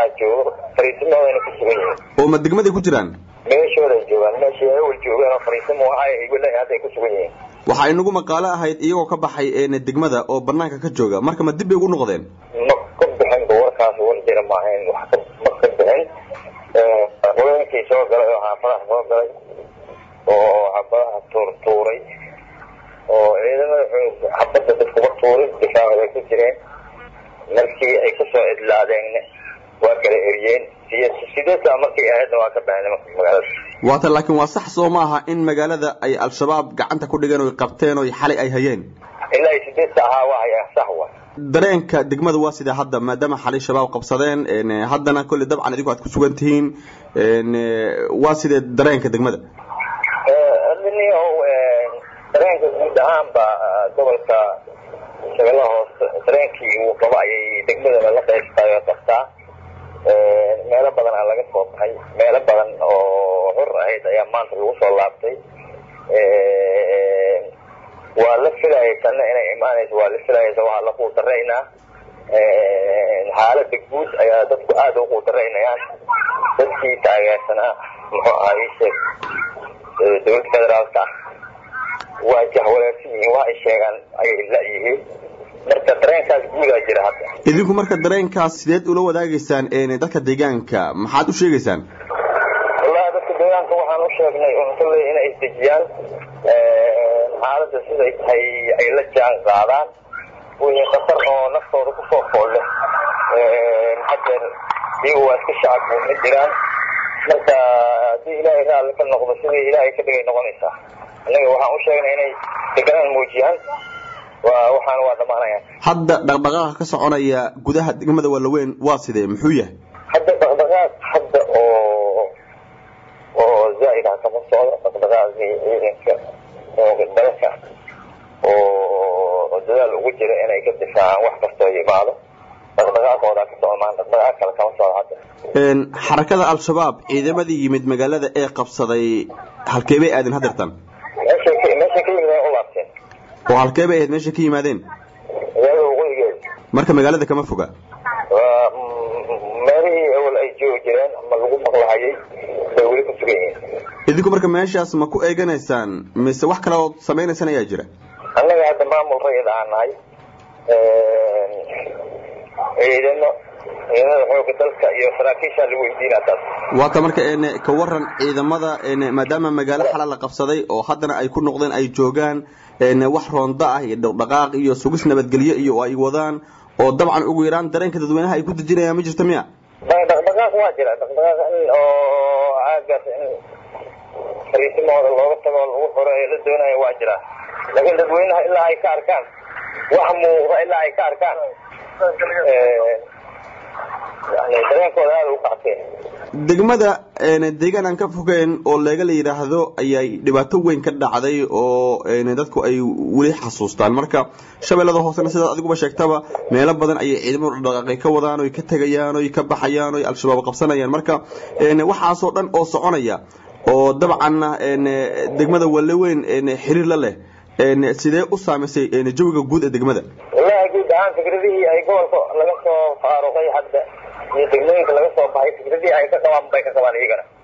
joogo fariisimahoodana ku sugan yihiin oo ma degmaday ku jiraan meeshooday joogaan meeshii ay awal joogeen oo fariisimo ahay walahi hadday ku sugan yihiin waxaa inagu maqaalo ahayd iyagoo ka baxay degmada oo banaanka ka jooga marka ma dib bay ugu noqdeen ma ka bixinba warkaas war jira maahayn wax ma ka bixin haweenkii soo galay oo xaafadaha soo galay oo xabadaha tuur tuuray oo ciidamada xabadda dadkuma tuurin difaaca bay ku jireen markii ay kusoo idlaadeenna waa kala eriyeen iyo sideedka markii ahaydna waa ka baxeen magaalada waata laakiin waa sax soo maaha in magaalada ay al-shabaab gacanta ku dhigeen oy qabteen oy xalay ay hayeen ilaa ay sideedka ahaa waa haya sax wa dareenka degmada waa sidee hadda maadaama xalay shabaab qabsadeen haddana kolley dabcan idinku aad ku sugan tihiin waa sidee dareenka degmada dareenka guud ahaanba gobolka shabeellaha hoose dareenkii uu qabo ayay degmadana la qaybtayo qabtaa meelo badan aa laga soo baxay meelo badan oo hor ahayd ayaa maanta lagu soo laabtay waa la filayay tanna inay imaanayso waa la filayaysa waxaa la quudaraynaa xaalada guud ayaa dadku aada u quudaraynayaan dadkii taageersanaa muxuu ahaa ii sheeg dowladda federaalka waa jahwareersan yihiin waa ay sheegaan ayay la-yihiin marka dareenkaas guudaa jira hadda idinku marka dareenkaas sideed ula wadaagaysaan dadka deegaanka maxaad u sheegaysaan wallahi dadka deegaanka waxaan u sheegnay unkale inay isdejiyaan xaaladda siday tahay ay la jaan qaadaan wixii khatar oo naftooda kusoo foolle hadeer iyagu waa iska shacabku ma jiraan marka haddii ilaahay raalli ka noqdo sidii ilaahay ka dhigay noqonaysaa innaga waxaan u sheegnay inay deganaan muujiyaan waa waxaana waa dhamaanayaan hadda dhaqdhaqaaqa ka soconaya gudaha degmada waalaweyn waa sidee muxuu yahay hadda dhaqdhaqaaq hadda oo oo zaaid ah kama socdo dhaqdhaqaaqii ciidanka oo dalka oo dadaal ugu jira inay ka difaacaan wax kastoo yimaado dhaqdhaqaaqooda ka socmaan dhaqdhaqaaq kale kama socdo hadda xarakada al-shabaab ciidamadii yimid magaalada ee qabsaday halkee bay aadeen hadeertan meeshay ka meeshay ka yimid ay u laabteen oo halkee bay ahayd meeshay ka yimaadeen magaalada waqooyigeeda marka magaalada kama foga waa meelihii awal ay joogi jireen ama lagu maqlahayay bay weli ku sugan yihiin idinku marka meeshaas ma ku eeganaysaan mise wax kale ood samaynaysaan ayaa jira annaga hadda maamul rayid aan nahay ciidano ciidamada xooga dalka iyo saraakiishaa lagu weydiinaa taas waata marka ka waran ciidamada maadaama magaalo xala la qabsaday oo haddana ay ku noqdeen ay joogaan wax roonda ah iyo dhaqdhaqaaq iyo sugis nabadgelyo iyo ay wadaan oo dabcan ugu yaraan dareenka dadweynaha ay ku dejinayaan ma jirta miya dhaqdhaqaaq waa jira dhaqdhaqaaq in oo aagaas in fariisimahooda looga tago lagu xoreeyo la doonayo waa jira laakiin dadweynaha ilaa ay ka arkaan wax muuqda ilaa ay ka arkaan yani dareenkooda aada u kacteen degmada deegaan aan ka fogeyn oo leega la yidhaahdo ayay dhibaato weyn ka dhacday oo dadku ay weli xasuustaan marka shabeellada hoosena sidaad adiguba sheegtaba meelo badan ayay ciidamadu dhaqaaqay ka wadaan oy ka tegayaan oy ka baxayaan oy al-shabaab qabsanayaan marka waxaasoo dhan oo soconaya oo dabcanna degmada walaweyn xiriir la leh sidee u saamaysay jawiga guud ee degmada wallahi guud ahaan fikradihii ay gobolka laga soo faaruqay hadda iyo degmooyinka laga soo baxay fikradihii ay ka qabaan bay ka qabaan iyagana